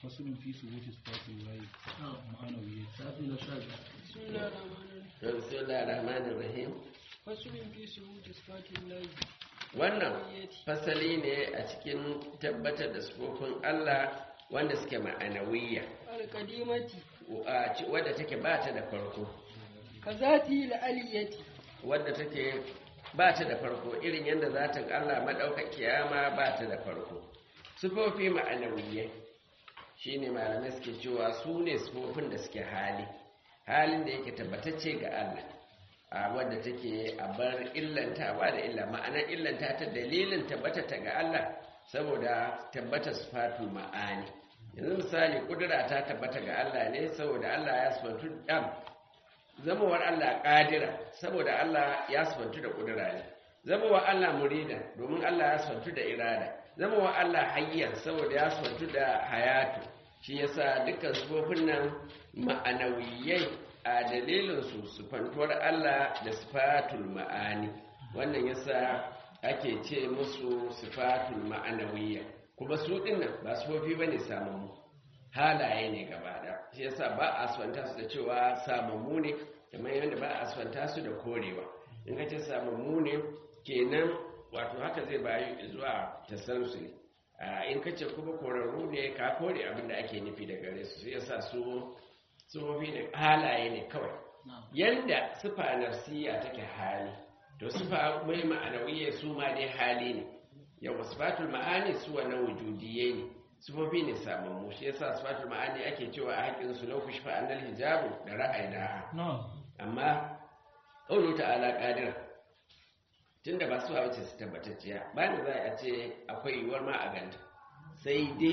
fasulun fi subuti sifatin lahi ma'anawiyya safi na sha biyar بسم الله الرحمن الرحيم بسم الله الرحمن الرحيم فصل في ثبوت صفات الله wannan fasali ne a cikin tabbatar da sufofin Allah wanda suke ma'anawiyya القديمة a ci- wadda take ba ta da farko كذاته العلية wadda take ba ta da farko irin yadda zatin Allah maɗaukakiya ma ba ta da farko sufofi ma'anawiyyai shine malamai suke cewa su ne sufofin da suke hali halin da yake tabbatacce ga Allah a wadda take a bar illantawa da illa ma'anar illanta ta dalilin tabbata ta ga Allah saboda tabbata sifatul ma'ani yanzu misali kudura ta tabbata ga Allah ne saboda Allah ya sifatu dam zamowar Allah ƙadira saboda Allah ya sifantu da ƙudura ne zamowar Allah murida domin Allah ya sifantu da irada zamowar Allah hayyan saboda ya sifantu da hayatu shi yasa dukkan sifofin nan ma'anawiyai a dalilin su sifantuwar Allah da sifatul ma'ani wannan yasa ake ce musu sifatul ma'anawiyya kuma su dinnan ba sifofi bane samun halaye ne gaba da shi yasa ba a asfanta su da cewa samammu ne kamar yadda ba a asfanta su da korewa in ka ce samammu ne kenan wato haka zai bayu zuwa tasansuli a in ka ce kuma korarru ne ka kore abin da ake nufi da gare su shi yasa su sufofi ne halaye ne kawai yanda sufa nafsiya take hali to sufa mai ma'anawiyya su ma dai hali ne yawa sifatul ma'ani su wannan wujudiyye ne sufofi ne samammu shi yasa sifatul ma'ani ake cewa a haƙin su lau kushfa annal hijabu da ra'ayina amma qawlu ta'ala qadira tunda ba su wace su tabbatacciya ba da za a ce akwai yiwuwar ma a ganta sai dai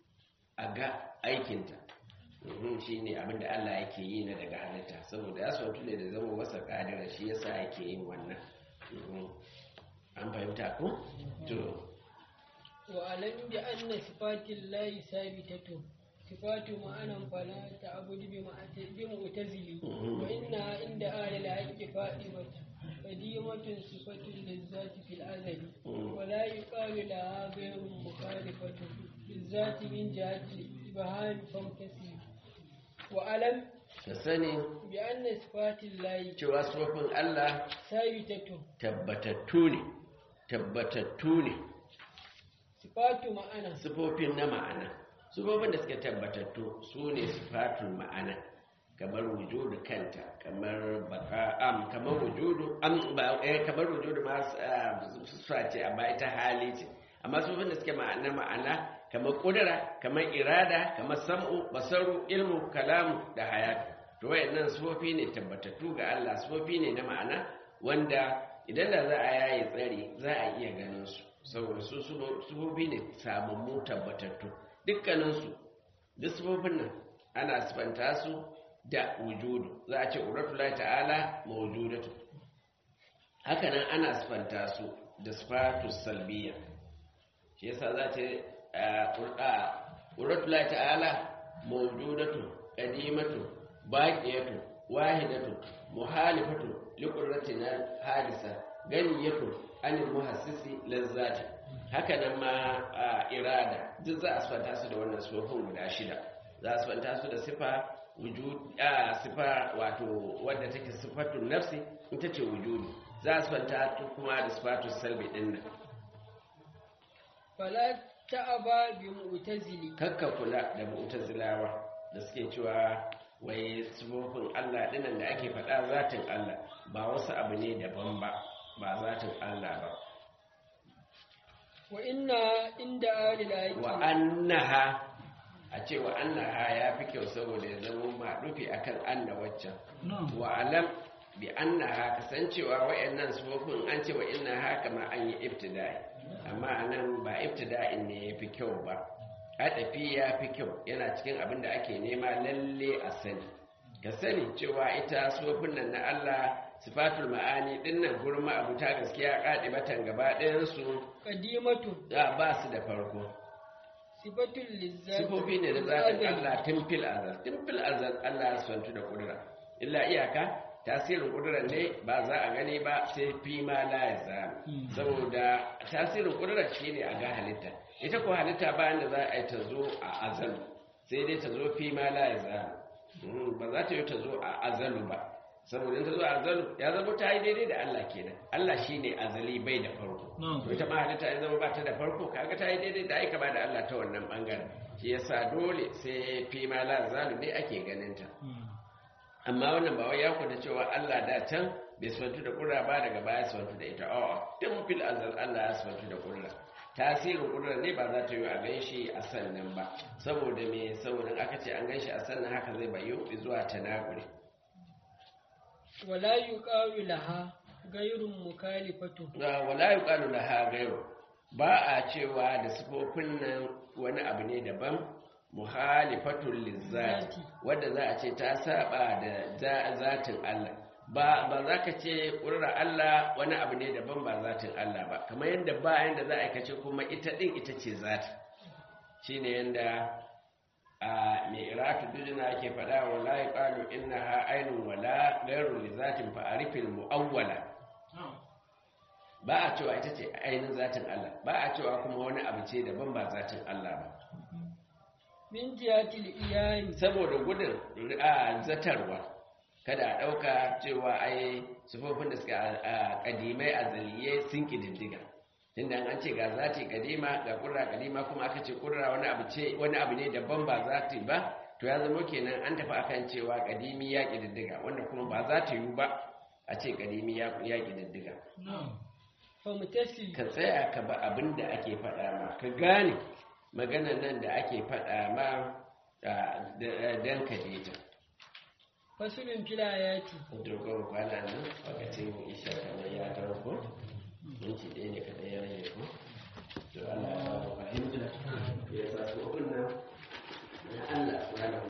a ga aikinta shi ne abinda Allah yake yi na daga halitta saboda ya sautu ne da zama masa kadira shi yasa yake yin wannan Mhm. an fahimta ko to وأعلم بأن صفات الله ثابتة صفات معنى فلا تعبد بمعت- بمعتزل وإنها عند أهل الحق فائمة قديمة صفة للذات في الأزل ولا يقال لها غير مخالفة للذات من جهة الإبهام فامتثل وأعلم ka sani بأن صفات الله cewa sufofin Allah ثابتة tabbatattu ne tabbatattu ne صفات معنى sifofin na ma'ana sifofin da suke tabbatattu su ne sifatul ma'ana kamar wujudu kanta kamar baka am kamar wujudu am ba eh, kamar wujudu ma sifa ce amma ita hali ce amma sifofin da suke ma'ana ma'ana kamar kudura kamar irada kamar sam'u basaru ilmu kalamu da hayatu to wayannan sifofi ne tabbatattu ga Allah sifofi ne na ma'ana wanda idan da za a yaye tsari za a iya ganin su saboda su sufofi ne samammu tabbatattu dukkaninsu duk sufofin nan ana sifanta su da wujudu za a ce uratullah ta'ala mawujudatu hakanan ana sifanta su da sifatu salbiya shi yasa za ta uratullah ta'ala mawujudatu qadimatu baqiyatu wahidatu muhalifatu liqurratina hadisa ganiyatu anil muhassisi lazzati haka nan ma a irada duk za a sifanta su da wannan sifofin guda shida za a sifanta su da sifa wujud a sifa wato wadda take sifatun nafsi ita ce wujudu za a sifanta ta kuma da sifatun salbi din nan فلا تأبى بمعتزل kakka kula da mu'tazilawa da suke cewa wai sifofin Allah dinan da ake faɗa zatin Allah ba wasu abu ne daban ba ba zatin Allah ba وإن عند أهل الحق wa annaha a ce wa annaha ya fi kyau saboda ya zama ma rufi akan anna waccan wa alam bi annaha kasancewa wayannan sufofin an ce wa innaha kama an yi ibtida'i amma anan ba ibtida'in ne ya fi kyau ba adafi ya fi kyau yana cikin abin da ake nema lalle a sani ka sani cewa ita sufofin nan na Allah sifatul ma'ani dinnan gurin ma'abuta gaskiya kadibatan gaba ɗayan su قديمة da ba su da farko صفة للذات sifofi ne da zatin Allah tun fil azal tun fil azal Allah ya santu da kudura illa iyaka tasirin kudura ne ba za a gani ba sai fi ma la ya zama saboda tasirin kudura shine a ga halitta ita ko halitta bayan da za a yi ta zo a azal sai dai ta zo fi ma la ya zalu ba za ta yi ta zo a azalu ba saboda ta zo a azalu ya zama ta yi daidai da Allah kenan Allah shine azali bai da farko to ita ma halitta ya zama ba ta da farko kaga ta yi daidai da aika ba da Allah ta wannan bangaren shi yasa dole sai fi ma la zalu ne ake ganin ta amma wannan ba wai ya kwada cewa Allah da can bai suwantu da ƙura ba daga baya suwantu da ita a'a tun fil azal Allah ya suwantu da ƙura tasirin ƙura ne ba za ta yi a gan shi a sannan ba saboda me saboda aka ce an gan shi a sannan haka zai bayu zuwa tanakuri wala yuqalu laha gairun mukhalifatu wala yuqalu laha gairu ba a cewa da sifofin nan wani abu ne daban muhalifatul lizzati wadda za a ce ta saba da zatin Allah ba ba za ka ce ƙurar Allah wani abu ne daban ba zatin Allah ba kamar yadda ba yadda za a kace kuma ita ɗin ita ce zati shi ne yadda a mai iratu dujina ke faɗa wa la yi ƙalu ina ha ainihin wala gairu li zatin fa'arifin mu'awwala ba a cewa ita ce ainihin zatin Allah ba a cewa kuma wani abu ce daban ba zatin Allah ba min jihatil iyani saboda gudun a zatarwa kada a ɗauka cewa ai sufofin da suka a ƙadimai a zaliye sun ƙididdiga tunda an ce ga zati ƙadima ga ƙurra ƙadima kuma aka ce ƙurra wani abu ce wani abu ne daban ba zati ba to ya zama kenan an tafi akan cewa ƙadimi ya ƙididdiga wanda kuma ba za ta yiwu ba a ce ƙadimi ya ƙididdiga ka tsaya ka ba abin da ake faɗa ma ka gane maganan nan da ake faɗa ma don ka ta. fasulun filayati dogon kwana nan wakacin isha kamar ya tarko